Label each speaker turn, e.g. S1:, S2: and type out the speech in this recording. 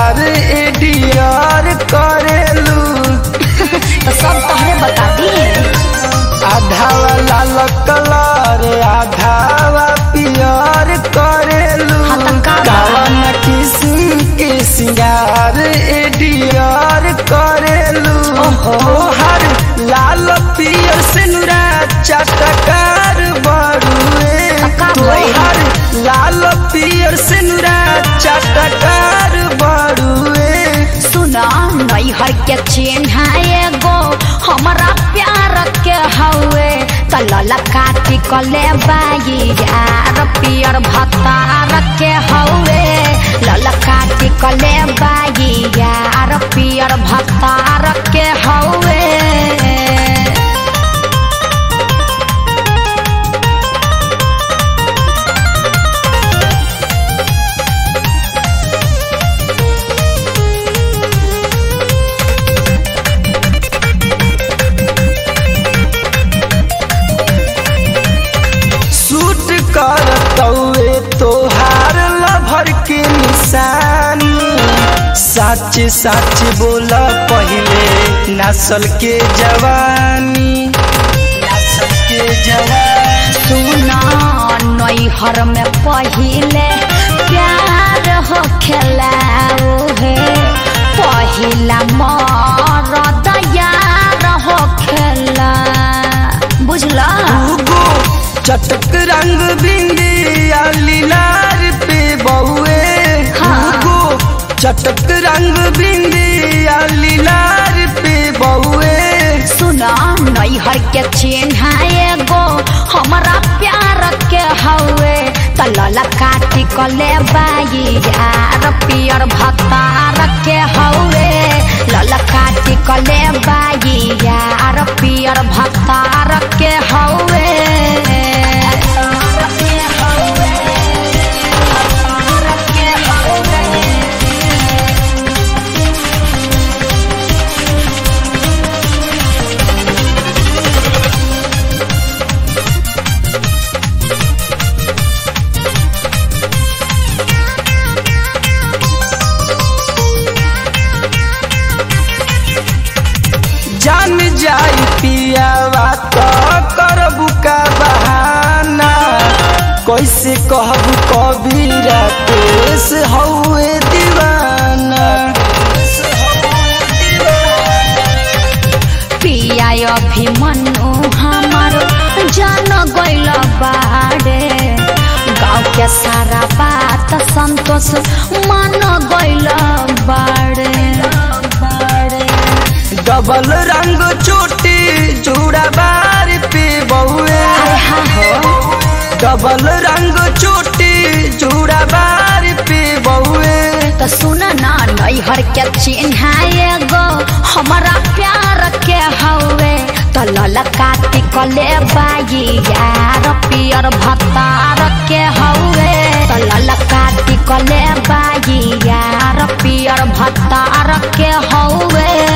S1: सिंगार एडियर करेलू
S2: तो सब तहरे बता दिए
S1: आधावा लाल कलर आधावा पियर करेलू
S2: हाँ, त का बा?
S1: कवन किस्म के सिंगार एडियर करेलू
S2: ओहो।
S1: हर लाल पियर सिनुरा चटकार बड़ुए
S2: त का भइल?
S1: तोहर लाल पियर सिनुरा चटकार बड़ुए
S2: सुना नैहर के चिन्ह एगो हमारा प्यार के हवे तलल काटी कले बाई यार पियर भतार के हवे लल काटी कले बाई यार पियर भतार के हवे
S1: सूट कर तौए तोहार लभर के निशानी सच सच बोल पहिले नस्ल के जवानी नस्ल के जवानी
S2: सुना नैहर में पहिले प्यार हो खेलाओ हे पहिला मरद यार हो खेला बुझला
S1: उगो चटक रंग बिंदिया लीलार पे बहुए
S2: हाँ।
S1: उगो चटक रंग बिंदिया लीलार पे बहुए
S2: सुना नैहर के चिन्ह एगो हमारा प्यार के हवे तलल काटी कले बाई यार पियर भतार के हवे लल काटी कले बाई यार पियर भतार के हवे
S1: जान जाई पियावा तो करबू का बहाना कैसे कहबू कबीरा केस हौए दीवाना
S2: पिया अभिमन्यु हमार जान गइल बाड़े गाँव के सारा बात संतोष मान गइल बाड़े
S1: डबल रंग चोटी जूड़ा बार पे बहुए डबल रंग चोटी जूड़ा बार पे बहुए
S2: तो सुन ना नैहर के चिन्ह एगो हमारा प्यार के हवे तो लल काटी कले बाई यार पियर भतार के हवे तो लल काटी कले बाई यार पियर भतार के हवे